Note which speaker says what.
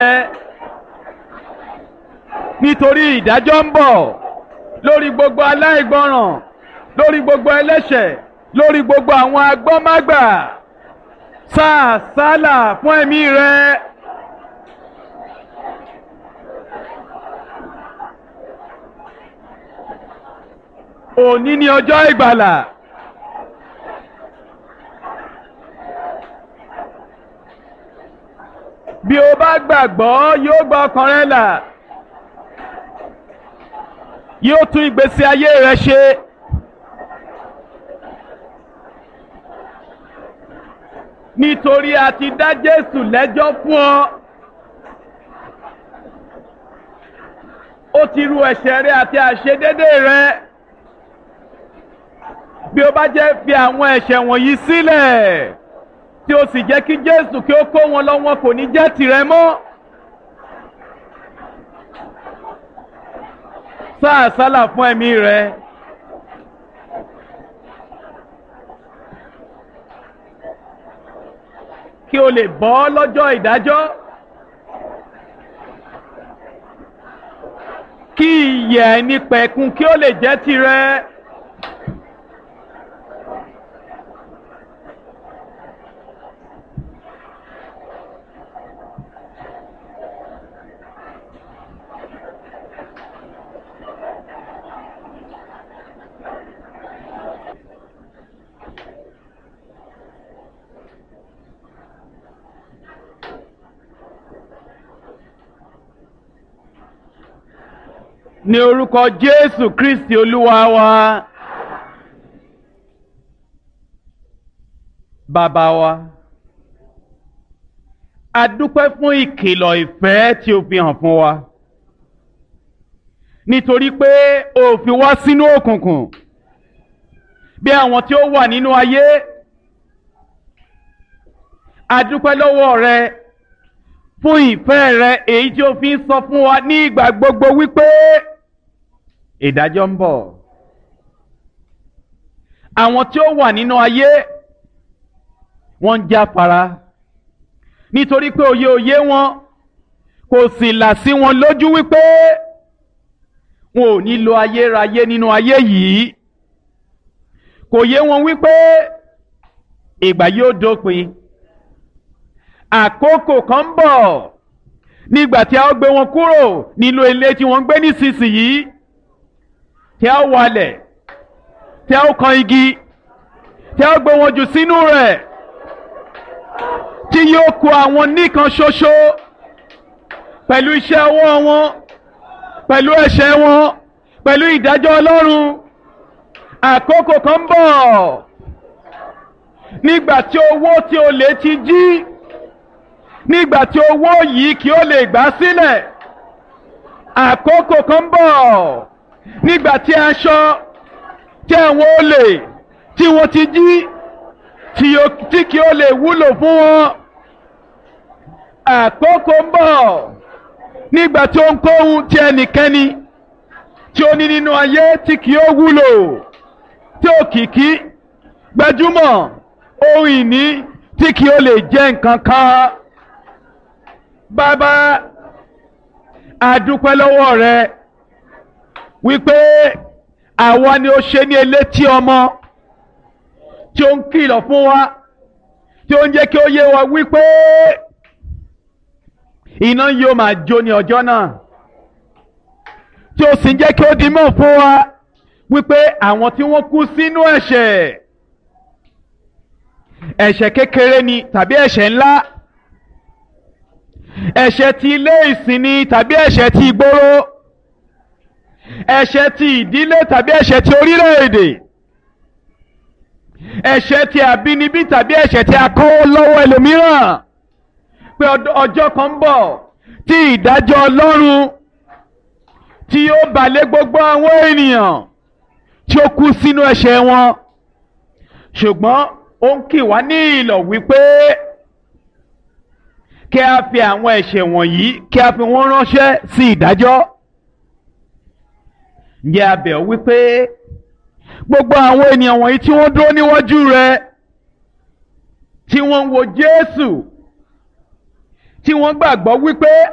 Speaker 1: nítorí ìdájọ́ ń bọ̀ lórí gbogbo aláìgbọràn lórí gbogbo ẹlẹ́ṣẹ̀ lórí gbogbo àwọn agbọ́mágbà sáà sálà fún ẹ̀mí rẹ. òní ni ọjọ́ ìgbàlà. bí o bá gbàgbọ́ yóò gba ọkàn rẹ là yóò tún ìgbésí ayé rẹ ṣe. nítorí a ti dá Jésù lẹ́jọ́ fún ọ. ó ti ru ẹ̀ṣẹ̀ rẹ àti àṣedédé rẹ. bí o bá jẹ́ fi àwọn ẹ̀ṣẹ̀ wọ̀nyí sílẹ̀ tí o sì jẹ́ kí Jésù kí ó kó wọn lọ wọn kò ní jẹ́ tìrẹ mọ́. sáà sálà fún ẹ̀mí rẹ. kí o lè bọ́ lọ́jọ́ ìdájọ́. kí ìyè ẹni pẹ̀kun kí ó lè jẹ́ tìrẹ. ní orúkọ Jésù Kristi Olúwa wa. Bàbá wa, a dúpẹ́ fún ìkìlọ̀ ìfẹ́ tí o fi hàn fún wa. Nítorí pé o fi wá sínú òkùnkùn bí àwọn tí ó wà nínú ayé. A dúpẹ́ lọ́wọ́ rẹ fún ìfẹ́ rẹ èyí tí o fi ń sọ fún wa ní ìgbà gbogbo wípé ìdájọ́ ń bọ̀. Àwọn tí ó wà nínú ayé wọ́n ń jáfara nítorí pé òye òye wọn kò sì là sí wọn lójú wípé wọn ò ní lo ayérayé nínú ayé yìí. Kò yé wọn wípé ìgbà yóò dópin. Àkókò kan ń bọ̀ nígbà tí a ó gbé wọn kúrò nínú ilé tí wọ́n ń gbé nísinsìnyí tí a ó walẹ̀ tí a ó kan igi tí a ó gbé wọn jù sínú rẹ̀ tí yóò kó àwọn nìkan ṣoṣo pẹ̀lú iṣẹ́ ọwọ́ wọn pẹ̀lú ẹ̀ṣẹ̀ wọn pẹ̀lú ìdájọ́ Ọlọ́run àkókò kan ń bọ̀ nígbà tí owó tí o lè ti jí nígbà tí owó yìí kí ó lè gbà sílẹ̀ àkókò kan ń bọ̀ nígbà tí aṣọ tí àwọn olè tí wọ́n ti jí tí kí ó lè wúlò fún wọn àkókò ń bọ̀ nígbà tí ohunkóhun tí ẹnikẹ́ni tí ó ní nínú ayé tí kì ó wúlò tí òkìkí gbajúmọ̀ ohun ìní tí kì ó lè jẹ́ nǹkan kan bàbá àdúpẹ́ lọ́wọ́ rẹ wípé àwa ni ó ṣe ní elétí ọmọ tí ó ń kìlọ̀ fún wa tí ó ń jẹ́ kí ó yé wa wípé iná yóò máa jó ní ọjọ́ náà tí ó sì ń jẹ́ kí ó di mọ̀ fún wa wípé àwọn tí wọ́n kú sínú ẹ̀ṣẹ̀ ẹ̀ṣẹ̀ kékeré ni tàbí ẹ̀ṣẹ̀ ńlá ẹ̀ṣẹ̀ ti ilé ìsìn ni tàbí ẹ̀ṣẹ̀ ti ìgboro ẹ̀ṣẹ̀ ti ìdílé tàbí ẹ̀ṣẹ̀ ti orílẹ̀-èdè ẹ̀ṣẹ̀ ti àbínibí tàbí ẹ̀ṣẹ̀ ti akọ́wọ́ lọ́wọ́ ẹlòmíràn pé ọjọ́ kan ń bọ̀ tí ìdájọ́ Ọlọ́run tí yóò bà lé gbogbo àwọn ènìyàn tí ó kú sínú ẹ̀ṣẹ̀ wọn ṣùgbọ́n ó ń kì wá ní ìlọ̀ wípé kí a fi àwọn ẹ̀ṣẹ̀ wọ̀nyí kí a fi wọ́n ránṣẹ́ sí ìdájọ́ ǹjẹ́ a bẹ̀ ọ́ wípé gbogbo àwọn ènìyàn wọ̀nyí tí wọ́n dúró níwájú rẹ tí wọ́n ń wo Jésù tí wọ́n gbàgbọ́ wípé